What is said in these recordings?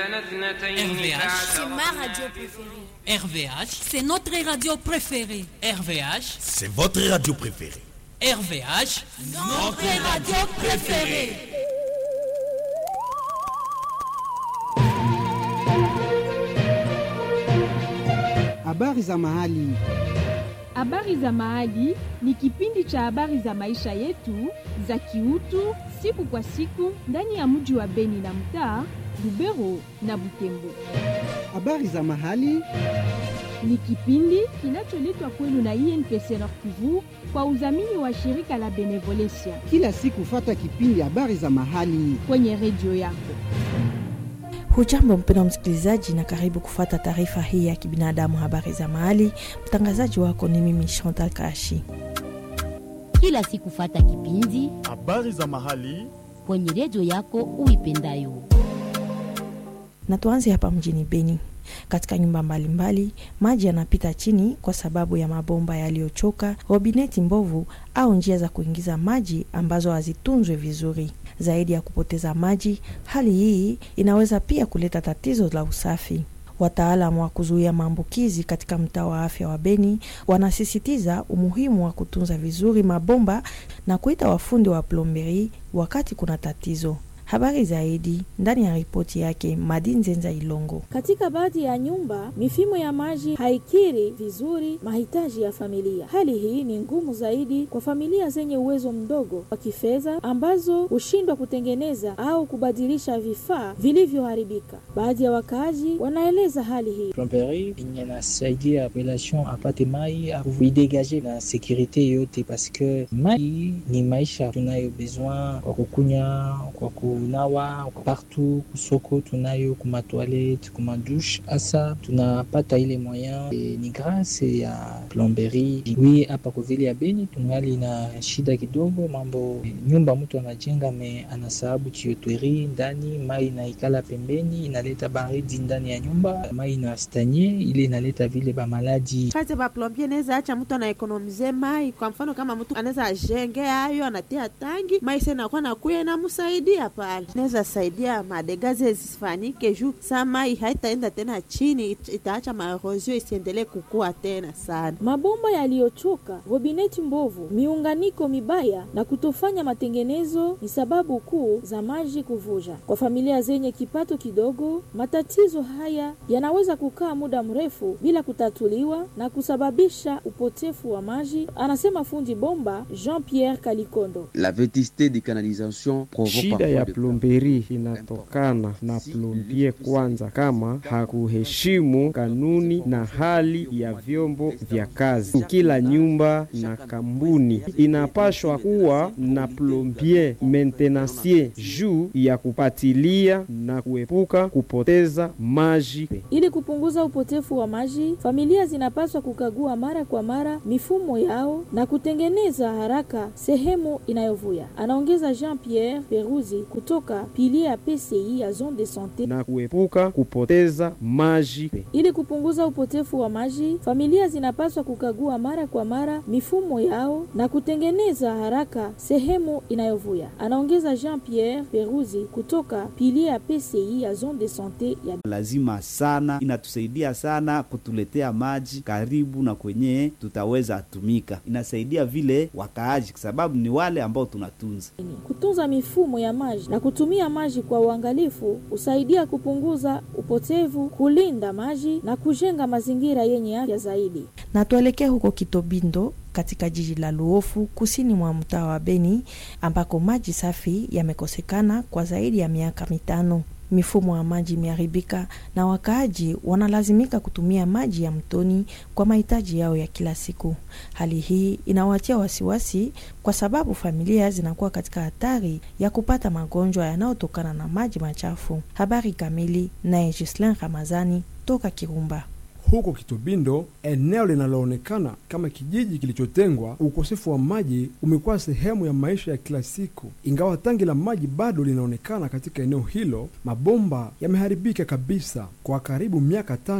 RVH, C'est ma radio préférée. RVH, C'est notre radio préférée. RVH, C'est votre radio préférée. RVH. Notre radio préférée. Habari za mahali. Habari za Mahali ni kipindi cha habari za maisha yetu za kiutu siku kwa siku ndani ya mji wa Beni na mtaa Lubero na Butembo. Habari za mahali. Ni kipindi kinacholetwa kwenu na INPC Nord Kivu kwa udhamini wa shirika la Benevolencia Kila siku fata kipindi habari za mahali. kwenye redio yako. Hujambo mpendwa msikilizaji, na karibu kufuata taarifa hii ya kibinadamu, habari za mahali. Mtangazaji wako ni mimi Chantal Kashi. kila siku fata kipindi Habari za mahali. kwenye redio yako uipendayo. Na tuanze hapa mjini Beni. Katika nyumba mbalimbali maji yanapita chini kwa sababu ya mabomba yaliyochoka, robineti mbovu au njia za kuingiza maji ambazo hazitunzwe vizuri. Zaidi ya kupoteza maji, hali hii inaweza pia kuleta tatizo la usafi. Wataalamu wa kuzuia maambukizi katika mtaa wa afya wa Beni wanasisitiza umuhimu wa kutunza vizuri mabomba na kuita wafundi wa plomberi wakati kuna tatizo. Habari zaidi ndani ya ripoti yake Madin Zenza Ilongo. Katika baadhi ya nyumba mifumo ya maji haikiri vizuri mahitaji ya familia. Hali hii ni ngumu zaidi kwa familia zenye uwezo mdogo wa kifedha ambazo hushindwa kutengeneza au kubadilisha vifaa vilivyoharibika. Baadhi ya wakaaji wanaeleza hali hii. plomberie yenye nasaidia population apate mai kuidegaje na sekurite yote, paske mai ni maisha tunayo besoin kwa kukunya, kwa kunawa partout, kusoko tunayo, kumatoilette, kumadushe. Asa tunapata ile moyen e, ni grâce ya plomberie. Wi hapa kwa vile ya Beni tungali na shida kidogo, mambo nyumba mtu anajenga me anasababu chiotweri ndani, mai inaikala pembeni, inaleta baridi ndani ya nyumba, mai inastanye ile inaleta vile bamaladi kazi ba plombie naweza acha mtu anaekonomize mai. Kwa mfano kama mtu anaweza ajenge ayo anatia tangi mai senakuwa nakuya namsaidia pale, naweza saidia madegaze zisifanyike juu saa mai haitaenda tena chini, it- itaacha maerosio isiendelee kukua tena sana. Mabomba yaliyochoka, robineti mbovu, miunganiko mibaya na kutofanya matengenezo ni sababu kuu za maji kuvuja. Kwa familia zenye kipato kidogo, matatizo haya yanaweza kukaa muda mrefu bila kutatuliwa na kusababisha upotefu wa maji, anasema fundi bomba Jean-Pierre Kalikondo. La vétusté des canalisations provoque Shida parfois ya de plomberi inatokana na plombie kwanza, kama hakuheshimu kanuni na hali ya vyombo vya kazi. Kila nyumba na kampuni inapashwa kuwa na plombie maintenancier juu ya kupatilia na kuepuka kupoteza maji. Ili kupunguza upotefu wa maji, familia zinapaswa kukagua mara kwa mara mifumo yao na kutengeneza haraka sehemu inayovuja. Anaongeza Jean-Pierre Peruzi kutoka pilie ya PCI ya zone de sante. na kuepuka kupoteza maji. Ili kupunguza upotefu wa maji, familia zinapaswa kukagua mara kwa mara mifumo yao na kutengeneza haraka sehemu inayovuja. Anaongeza Jean-Pierre Peruzi kutoka pilie ya PCI ya zone de sante ya lazima sana, inatusaidia sana kutuletea maji karibu na kwenye tutaweza tumika. Inasaidia vile wakaaji, kwa sababu ni wale ambao tunatunza. Kutunza mifumo ya maji na kutumia maji kwa uangalifu husaidia kupunguza upotevu, kulinda maji na kujenga mazingira yenye afya zaidi. Na tuelekee huko Kitobindo katika jiji la Luofu kusini mwa mtaa wa Beni ambako maji safi yamekosekana kwa zaidi ya miaka mitano. Mifumo ya maji imeharibika na wakaaji wanalazimika kutumia maji ya mtoni kwa mahitaji yao ya kila siku. Hali hii inawatia wasiwasi kwa sababu familia zinakuwa katika hatari ya kupata magonjwa yanayotokana na maji machafu. Habari kamili naye Gislin Ramazani toka Kirumba. Huko Kitobindo, eneo linaloonekana kama kijiji kilichotengwa, ukosefu wa maji umekuwa sehemu ya maisha ya kila siku. Ingawa tangi la maji bado linaonekana katika eneo hilo, mabomba yameharibika kabisa. Kwa karibu miaka tano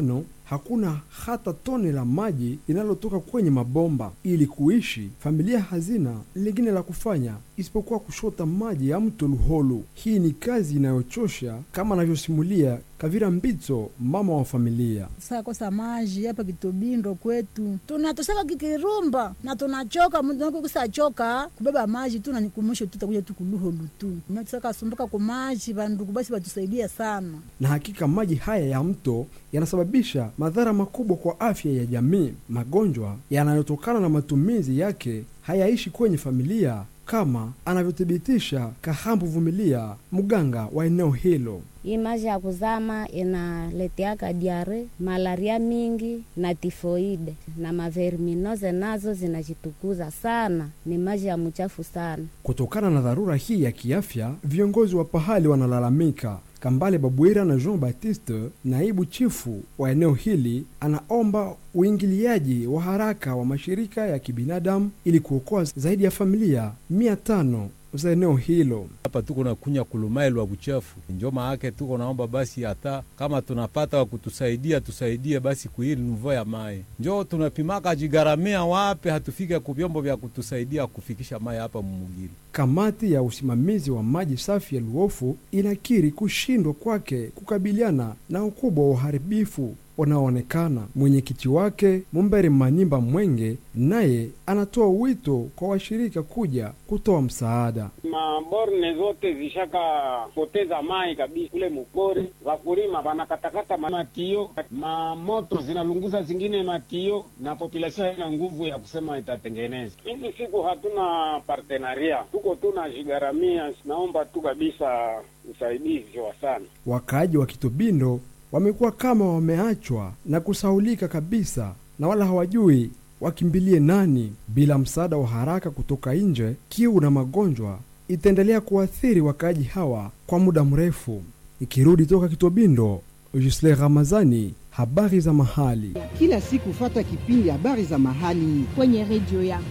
hakuna hata tone la maji linalotoka kwenye mabomba. Ili kuishi, familia hazina lingine la kufanya isipokuwa kushota maji ya mto Luholu. Hii ni kazi inayochosha kama anavyosimulia Kavira Mbitso, mama wa familia. sakosa maji hapa Kitobindo kwetu tunatosaka kikirumba na tunachoka kusachoka kubeba maji tu nanikumusho tutakuja tukuluholu tu natusaka sumbuka ku maji vandugu basi watusaidia sana Na hakika maji haya ya mto yanasababisha madhara makubwa kwa afya ya jamii. Magonjwa yanayotokana na matumizi yake hayaishi kwenye familia kama anavyothibitisha Kahambu Vumilia, mganga wa eneo hilo. Hii maji ya kuzama inaleteaka diare, malaria mingi na tifoide na maverminose nazo zinajitukuza sana. Ni maji ya mchafu sana. Kutokana na dharura hii ya kiafya, viongozi wa pahali wanalalamika. Kambale Babwira na Jean Baptiste, naibu chifu wa eneo hili, anaomba uingiliaji wa haraka wa mashirika ya kibinadamu ili kuokoa zaidi ya familia mia tano za eneo hilo. hapa tuko na kunya kulumailwa buchafu, njo maake tuko naomba basi, hata kama tunapata wa kutusaidia tusaidie basi kuhili nuvo ya mai, njo tunapimaka jigaramia wape hatufike ku vyombo vya kutusaidia kufikisha mai hapa mumugili. Kamati ya usimamizi wa maji safi ya Luofu inakiri kushindwa kwake kukabiliana na ukubwa wa uharibifu unaoonekana. Mwenyekiti wake Mumbere Manyimba Mwenge naye anatoa wito kwa washirika kuja kutoa msaada. maborne zote zishaka poteza mai kabisa kule mupori, wakulima wanakatakata ma- matio, mamoto zinalunguza zingine matio, na populasion haina nguvu ya kusema itatengeneza. Hizi siku hatuna partenaria, tuko tuna jigaramia. Naomba tu kabisa usaidizi wa sana. Wakaaji wa Kitobindo wamekuwa kama wameachwa na kusaulika kabisa, na wala hawajui wakimbilie nani. Bila msaada wa haraka kutoka nje, kiu na magonjwa itaendelea kuathiri wakaaji hawa kwa muda mrefu. Ikirudi toka Kitobindo, Jusle Ramazani, habari za mahali. Kila siku fata kipindi habari za mahali kwenye redio yako.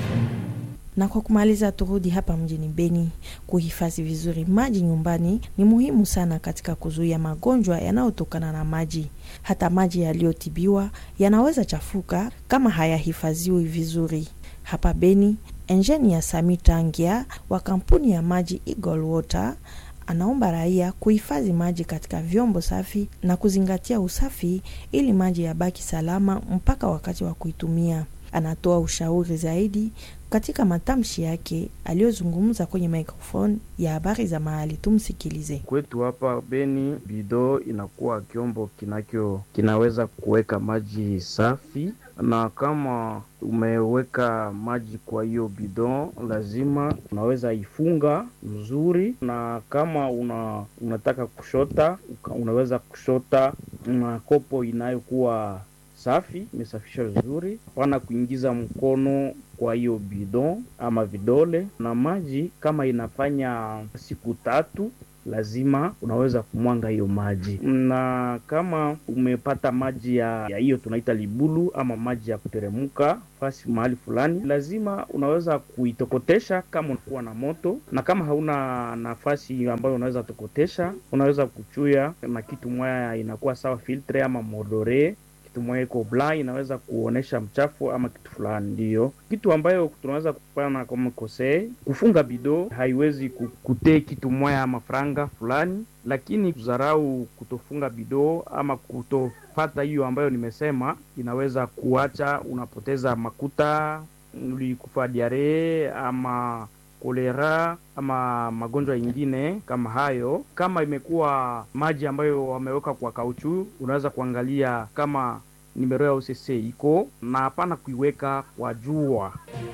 Na kwa kumaliza, turudi hapa mjini Beni. Kuhifadhi vizuri maji nyumbani ni muhimu sana katika kuzuia magonjwa yanayotokana na maji. Hata maji yaliyotibiwa yanaweza chafuka kama hayahifadhiwi vizuri. Hapa Beni, enjeni ya Sami Tangia wa kampuni ya maji Eagle Water anaomba raia kuhifadhi maji katika vyombo safi na kuzingatia usafi ili maji yabaki salama mpaka wakati wa kuitumia. Anatoa ushauri zaidi katika matamshi yake aliyozungumza kwenye microphone ya habari za mahali. Tumsikilize. Kwetu hapa Beni, bido inakuwa kyombo kinakyo kinaweza kuweka maji safi, na kama umeweka maji kwa hiyo bidon, lazima unaweza ifunga mzuri, na kama una, unataka kushota uka- unaweza kushota na kopo inayokuwa safi imesafishwa vizuri, hapana kuingiza mkono kwa hiyo bidon ama vidole. Na maji kama inafanya siku tatu, lazima unaweza kumwanga hiyo maji. Na kama umepata maji ya ya hiyo tunaita libulu ama maji ya kuteremuka fasi mahali fulani, lazima unaweza kuitokotesha kama unakuwa na moto, na kama hauna nafasi ambayo unaweza tokotesha, unaweza kuchuya na kitu moya inakuwa sawa filtre ama modore kitu moja iko bla inaweza kuonesha mchafu ama kitu fulani. Ndiyo kitu ambayo tunaweza kupana kama kose kufunga bido, haiwezi ku- kutee kitu moya ama franga fulani, lakini kudharau kutofunga bido ama kutofata hiyo ambayo nimesema, inaweza kuacha unapoteza makuta, ulikufa diare ama kolera ama magonjwa ingine kama hayo. Kama imekuwa maji ambayo wameweka kwa kauchu, unaweza kuangalia kama nimero ya UCC iko na hapana kuiweka kwa jua.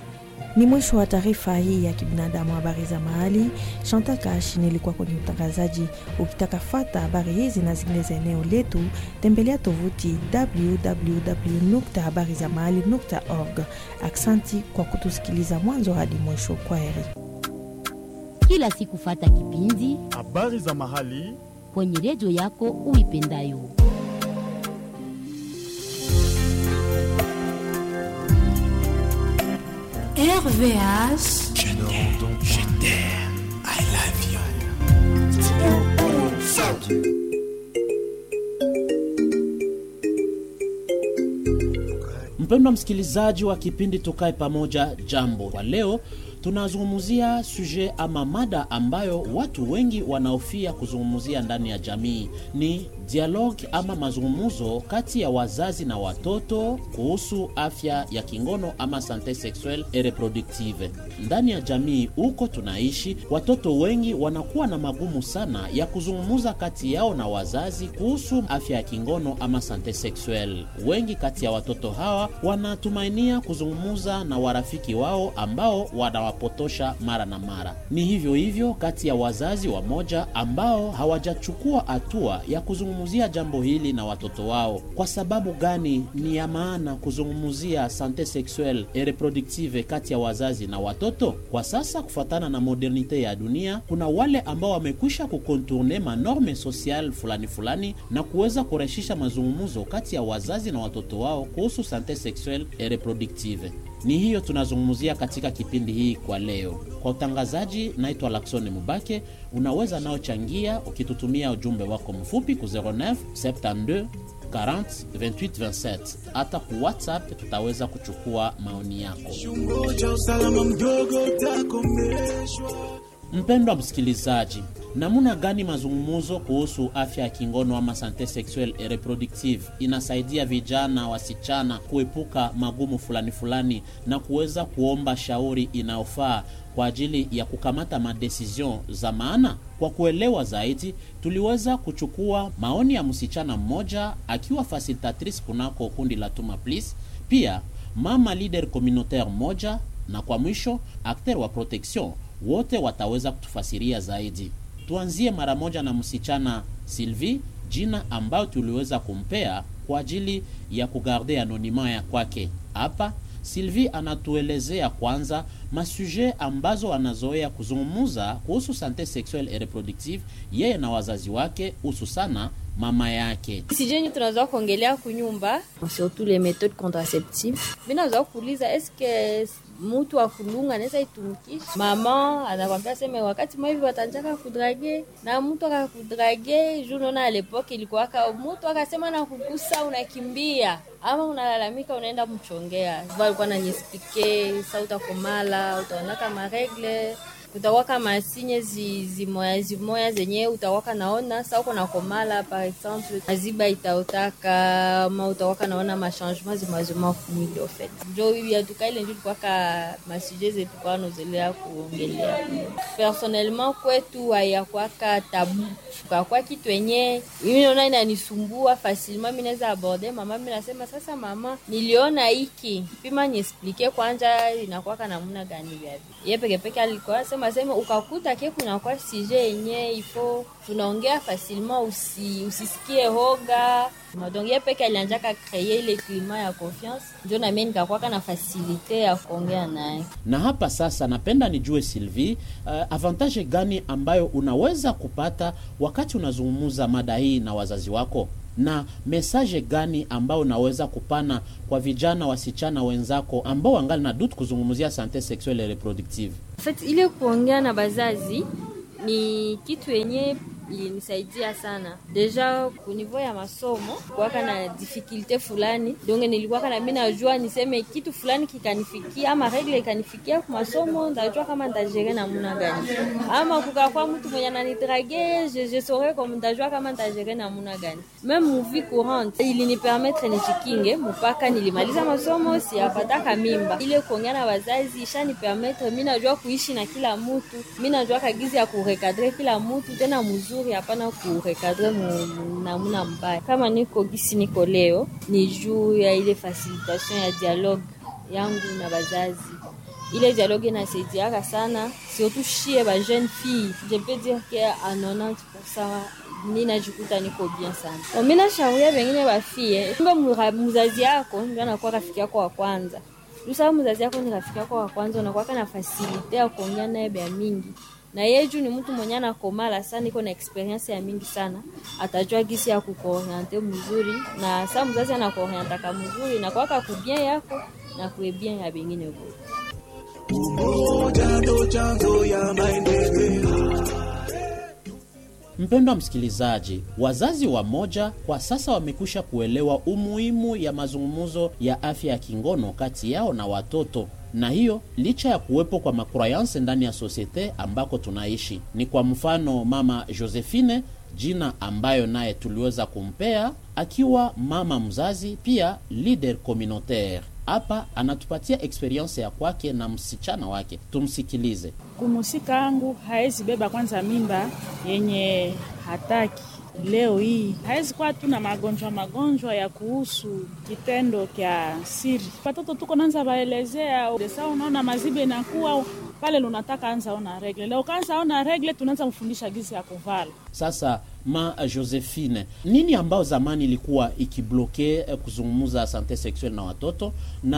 Ni mwisho wa taarifa hii ya kibinadamu, habari za mahali. Chantal Kashi nilikuwa kwenye utangazaji. Ukitaka fata habari hizi na zingine za eneo letu, tembelea tovuti www.habarizamahali.org. Aksanti kwa kutusikiliza mwanzo hadi mwisho. Kwa heri. Kila siku fata kipindi habari za mahali kwenye redio yako uipendayo. RVH. Je t'aime, je t'aime, I love you. Mpendwa msikilizaji wa kipindi Tukae Pamoja, jambo. Kwa leo tunazungumzia suje ama mada ambayo watu wengi wanaofia kuzungumzia ndani ya jamii ni dialogue ama mazungumzo kati ya wazazi na watoto kuhusu afya ya kingono ama sante sexuelle et reproductive. Ndani ya jamii huko tunaishi, watoto wengi wanakuwa na magumu sana ya kuzungumza kati yao na wazazi kuhusu afya ya kingono ama sante sexuelle. Wengi kati ya watoto hawa wanatumainia kuzungumza na warafiki wao ambao wanawapotosha mara na mara. Ni hivyo hivyo kati ya wazazi wamoja ambao hawajachukua hatua ya kuzungumzia jambo hili na watoto wao. Kwa sababu gani ni ya maana kuzungumzia sante sexuelle et reproductive kati ya wazazi na watoto? Kwa sasa, kufuatana na modernite ya dunia, kuna wale ambao wamekwisha kukontourne manorme social fulani fulani na kuweza kurahisisha mazungumzo kati ya wazazi na watoto wao kuhusu sante sexuelle et reproductive. Ni hiyo tunazungumzia katika kipindi hii kwa leo. Kwa utangazaji, naitwa Laksoni Mubake. Unaweza nao changia ukitutumia ujumbe wako mfupi ku 09 72 40 28 27. Hata ku WhatsApp tutaweza kuchukua maoni yako. Mpendwa msikilizaji, namna gani mazungumzo kuhusu afya ya kingono ama sante sexuelle et reproductive inasaidia vijana wasichana kuepuka magumu fulani fulani na kuweza kuomba shauri inayofaa kwa ajili ya kukamata madecision za maana? Kwa kuelewa zaidi, tuliweza kuchukua maoni ya msichana mmoja akiwa facilitatrice kunako kundi la Tuma Please, pia mama leader communautaire moja, na kwa mwisho acteur wa protection wote wataweza kutufasiria zaidi. Tuanzie mara moja na msichana Sylvie, jina ambayo tuliweza kumpea kwa ajili ya kugarde anonima ya kwake. Hapa Sylvie anatuelezea kwanza masuje ambazo anazoea kuzungumuza kuhusu sante sexuelle et reproductive yeye na wazazi wake, hususana mama yake. sijeni tunaweza kuongelea kunyumba surtout les méthodes contraceptives binaweza kuuliza eske mutu akulunga anaweza itumikisha mama anakwambia seme wakati mwa hivi watanjaka kudrage na mtu akakudrage juu naona alepoke ilikuwaka mutu akasema na kugusa unakimbia ama unalalamika unaenda mchongea alikuwa nanyespike sa utakomala utaonaka maregle utawaka masinye zi, zimoya zimoya zenye utawaka naona sa uko nakomala par exemple maziba itaotaka ma utawaka naona machangement zimazima kumili ofet njo yatuka ile njo tukwaka masuje zetu kwa nozelea kuongelea personnellement kwetu hayakwaka tabu kakwa kitu enye mimi naona inanisumbua facilement mi naweza aborde mama mi nasema sasa mama niliona hiki pima niesplike kwanja inakwaka namuna gani vyavi ye pekepeke alikuwa sema sema ukakuta ke kunakuwa sije yenye ifo tunaongea facilement usi, usisikie hoga donc ye peke alianjaka kreye ile klima ya confiance njo namie nikakwaka na fasilite ya kuongea naye Na hapa sasa, napenda nijue Sylvie, uh, avantage gani ambayo unaweza kupata wakati unazungumza mada hii na wazazi wako, na mesaje gani ambayo unaweza kupana kwa vijana wasichana wenzako ambao wangali na dutu kuzungumzia sante sexuelle et reproductive? En fait, ile kuongea na bazazi ni kitu yenye ilinisaidia sana deja kunivou ya masomo kuwaka na difikilte fulani donge nilikuwaka na mi najua niseme kitu fulani kikanifikia ama regle ikanifikia ku masomo ndajua kama ntajere namuna gani ama kukakwa mtu mwenye ananidrage je, je saurais comme ndajua kama ntajere namuna gani meme muvi courante ilinipermetre nijikinge mpaka nilimaliza masomo siyapataka mimba ile kuongea na wazazi ishanipermetre mi najua kuishi na kila mutu mi najua kagizi ya kurekadre kila mutu tena muzuri mzuri, hapana kurekadre namuna mbaya. Kama niko gisi niko leo, ni juu ya ile facilitation ya dialogue yangu na bazazi. Ile dialogue inasaidiaka sana, surtout shie ba jeune fille, je peux dire que a 90% ninajikuta niko bien sana. So, mimi nashauria wengine bafie, kumbe mzazi yako ndio anakuwa rafiki yako wa kwanza Lusa mzazi yako ni rafiki yako wa kwanza, unakuwa na fasilite ya kuongea naye bya mingi na yeye juu ni mtu mwenye anakomala sana, iko na experience ya mingi sana, atajua gisi ya kukuoriente mzuri, na saa mzazi anakuorientaka mzuri na kwaka kubien yako na kuebien ya bengine bo. Umoja ndo chanzo ya maendeleo. Mpendwa msikilizaji, wazazi wa moja kwa sasa wamekwisha kuelewa umuhimu ya mazungumzo ya afya ya kingono kati yao na watoto na hiyo licha ya kuwepo kwa makrayanse ndani ya sosiete ambako tunaishi. Ni kwa mfano mama Josephine, jina ambayo naye tuliweza kumpea akiwa mama mzazi, pia leader communautaire. Hapa anatupatia experience ya kwake na msichana wake, tumsikilize. Kumusika angu haezi beba kwanza mimba yenye hataki leo hii hawezi kuwa tu na magonjwa magonjwa ya kuhusu kitendo kya siri. Watoto tuko nanza baelezea desa, unaona mazibe inakuwa pale lunataka anza ona regle leo, kaanza ona regle, tunaanza mfundisha gisi ya kuvala. Sasa ma Josephine, nini ambao zamani ilikuwa ikibloke eh, kuzungumza sante sexuel na watoto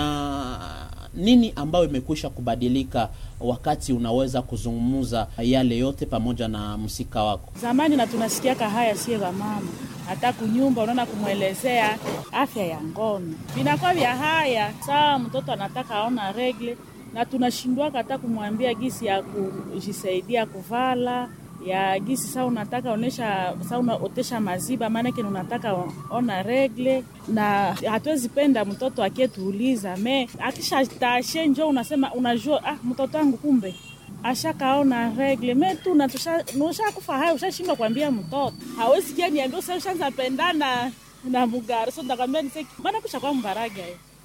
na nini ambayo imekwisha kubadilika wakati unaweza kuzungumza yale yote pamoja na msika wako? Zamani na tunasikiaka haya sie va mama, hata kunyumba unaona kumwelezea afya ya ngono vinakuwa vya haya saa mtoto anataka aona regle, na tunashindwaka hata kumwambia gisi ya kujisaidia kuvala ya gisi saa unataka onesha saa unaotesha maziba, maanake unataka ona regle, na hatuwezi penda mtoto akietuuliza me akisha tashe njo unasema unajua, ah, mtoto wangu kumbe ashakaona regle me tu ushakufa haya, ushashindwa kuambia mtoto hawezi kia niambia usa ushanza pendana na mugari so ndakwambia niseki maana kusha kwa mbaraga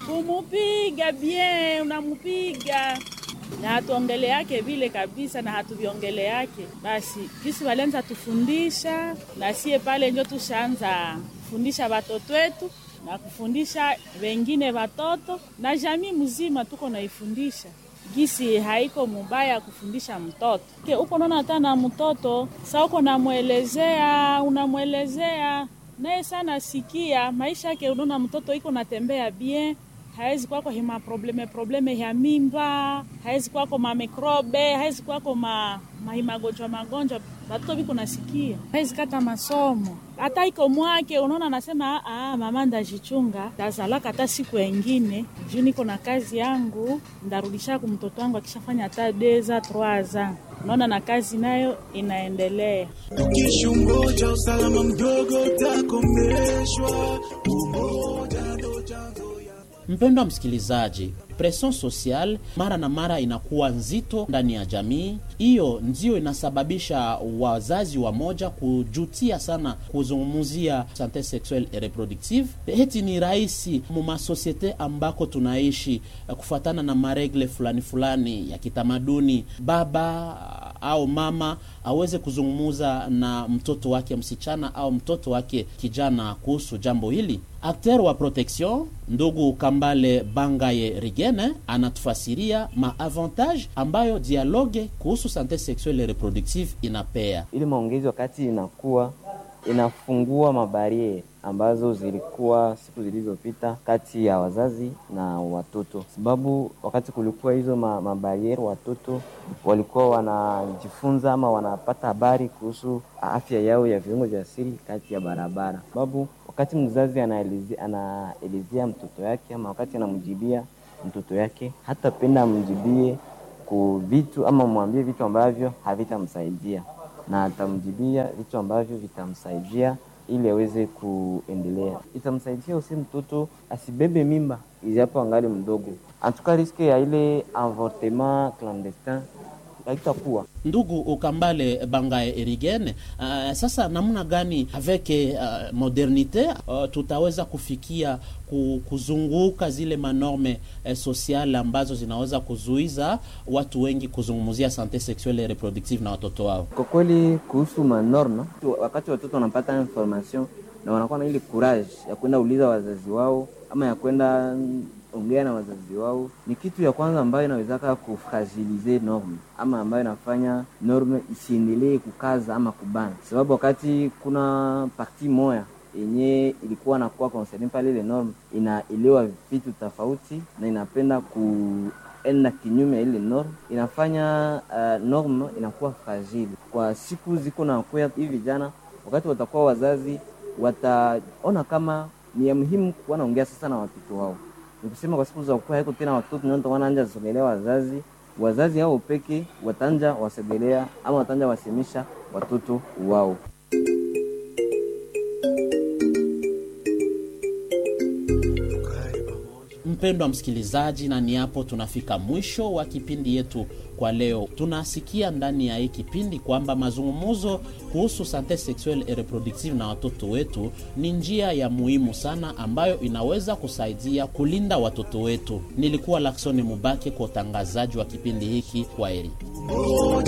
kumupiga bien, unamupiga na hatuongele yake vile kabisa, na hatuviongele yake basi. Kisi walianza tufundisha na sie pale njo tushaanza kufundisha watoto wetu na kufundisha wengine watoto na jamii mzima, tuko naifundisha gisi haiko mubaya kufundisha mtoto ke uko naona hata na mtoto sa uko namwelezea, unamwelezea naye sana sikia maisha yake, unaona mtoto iko natembea bien hawezi kwako hima probleme probleme ya mimba, hawezi kwako mamikrobe, hawezi kwako ma, mahimagonjwa magonjwa batoto biko nasikia, hawezi kata masomo hata iko mwake, unaona anasema ah, mama ndajichunga tazalaka hata siku engine juu niko na kazi yangu, ndarudisha ku mtoto wangu akishafanya hata deza troaza unaona na kazi nayo inaendelea. Ukishungoja usalama mdogo utakomeshwa, umoja ndo chanzo Mpendwa msikilizaji, presion social mara na mara inakuwa nzito ndani ya jamii. Hiyo ndio inasababisha wazazi wa moja kujutia sana kuzungumzia sante sexuelle et reproductive. Heti ni rahisi mumasosiete ambako tunaishi kufuatana na maregle fulani fulani ya kitamaduni, baba au mama aweze kuzungumuza na mtoto wake msichana au mtoto wake kijana kuhusu jambo hili. Akter wa protection ndugu Kambale Bangaye Rigene anatufasiria maavantage ambayo dialogue kuhusu sante sexuelle et reproductive inapea. Ili maongezi wakati inakuwa inafungua mabariere ambazo zilikuwa siku zilizopita kati ya wazazi na watoto, sababu wakati kulikuwa hizo ma, mabariere watoto walikuwa wanajifunza ama wanapata habari kuhusu afya yao ya viungo vya siri kati ya barabara, sababu wakati mzazi anaelezea anaelezea mtoto yake ama wakati anamjibia mtoto yake, hata penda amjibie ku vitu ama mwambie vitu ambavyo havitamsaidia na atamjibia vitu ambavyo vitamsaidia ili aweze kuendelea. Itamsaidia usi mtoto asibebe mimba ijapo angali mdogo, antuka riske ya ile avortement clandestin haitakuwa. Ndugu Ukambale Bangae Erigene, uh, sasa namna gani avec uh, modernite uh, tutaweza kufikia kuzunguka zile manorme eh, sosiale ambazo zinaweza kuzuiza watu wengi kuzungumzia sante sexuelle et reproductive na watoto wao? Kwa kweli kuhusu manorme, wakati watoto wanapata information na wanakuwa na ile courage ya kwenda uliza wazazi wao ama ya kwenda ongea na wazazi wao, ni kitu ya kwanza ambayo inawezaka kufragilize norme ama ambayo inafanya norme isiendelee kukaza ama kubana, sababu wakati kuna parti moya yenye ilikuwa nakuwa concerne pale, ile norme inaelewa vitu tofauti na inapenda kuenda kinyume ya ile norme, inafanya uh, norme inakuwa fragile kwa siku ziko na kuya hivi vijana, wakati watakuwa wazazi wataona kama ni ya muhimu kuwa naongea sasa na watoto wao nikusema kwa siku za kuwa haiko tena watoto ndio wanaanja sogelea wazazi wazazi hao peke watanja wasogelea ama watanja wasemisha watoto wao. Mpendwa msikilizaji, na ni hapo tunafika mwisho wa kipindi yetu kwa leo. Tunasikia ndani ya hii kipindi kwamba mazungumzo kuhusu sante sexuelle et reproductive na watoto wetu ni njia ya muhimu sana ambayo inaweza kusaidia kulinda watoto wetu. Nilikuwa Laksoni Mubake kwa utangazaji wa kipindi hiki. Kwa heri.